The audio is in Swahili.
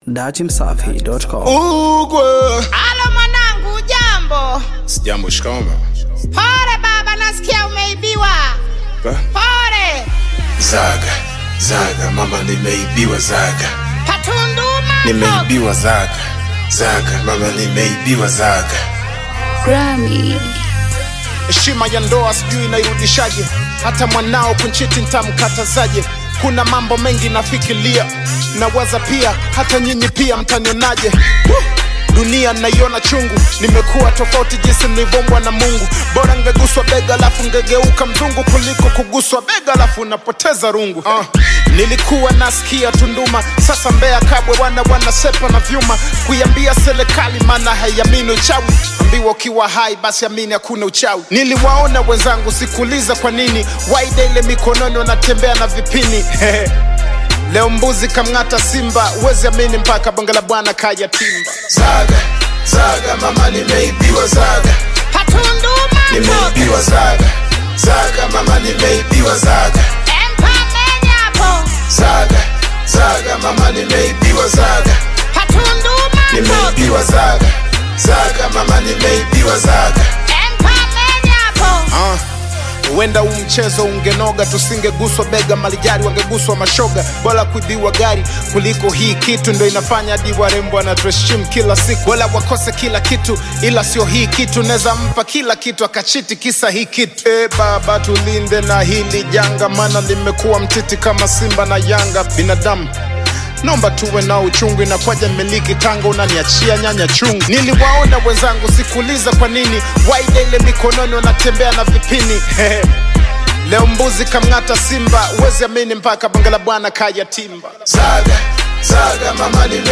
datimsafi.com. Ugwe. Alo mwanangu, jambo. Sijambo, shikamoo mama. Pole baba, nasikia umeibiwa. Ba? Pole. Zaga, zaga mama, nimeibiwa zaga, Patunduma. nimeibiwa zaga, zaga mama, nimeibiwa zaga. Grammy. heshima ya ndoa sijui inairudishaje hata mwanao kunchiti ntamkatazaje kuna mambo mengi nafikiria nawaza pia hata nyinyi pia mtanionaje Woo! dunia naiona chungu nimekuwa tofauti jinsi nilivyombwa na mungu bora ngeguswa bega alafu ngegeuka mzungu kuliko kuguswa bega alafu unapoteza rungu uh, nilikuwa nasikia tunduma sasa mbea kabwe wana wanasepa na vyuma kuiambia serikali maana haiamini uchawi ambiwa ukiwa hai basi amini hakuna uchawi niliwaona wenzangu sikuuliza kwa nini waida ile mikononi wanatembea na vipini leo mbuzi kamng'ata simba uwezi amini mpaka bonge la bwana kaya timba Zaga, zaga mama, nimeibiwa zaga, Patunduma. nimeibiwa zaga, zaga mama, nimeibiwa zaga, Empa menyapo. zaga, zaga mama, nimeibiwa zaga, Patunduma. nimeibiwa zaga, zaga mama, nimeibiwa zaga. Empa menyapo. Ah, huenda huu mchezo ungenoga tusingeguswa bega malijari wangeguswa mashoga bora kuibiwa gari kuliko hii kitu ndo inafanya hadi warembo anatuheshimu kila siku wala wakose kila kitu ila sio hii kitu naweza mpa kila kitu akachiti kisa hii kitu e baba tulinde na hili janga maana limekuwa mtiti kama simba na yanga binadamu naomba tuwe na uchungu inakwaja miliki tanga unaniachia nyanya chungu niliwaona wenzangu sikuuliza kwa nini waida ile mikononi wanatembea na vipini leo mbuzi kamng'ata simba uwezi amini mpaka bonge la bwana kaya timba Zaga, zaga mama, nimeibiwa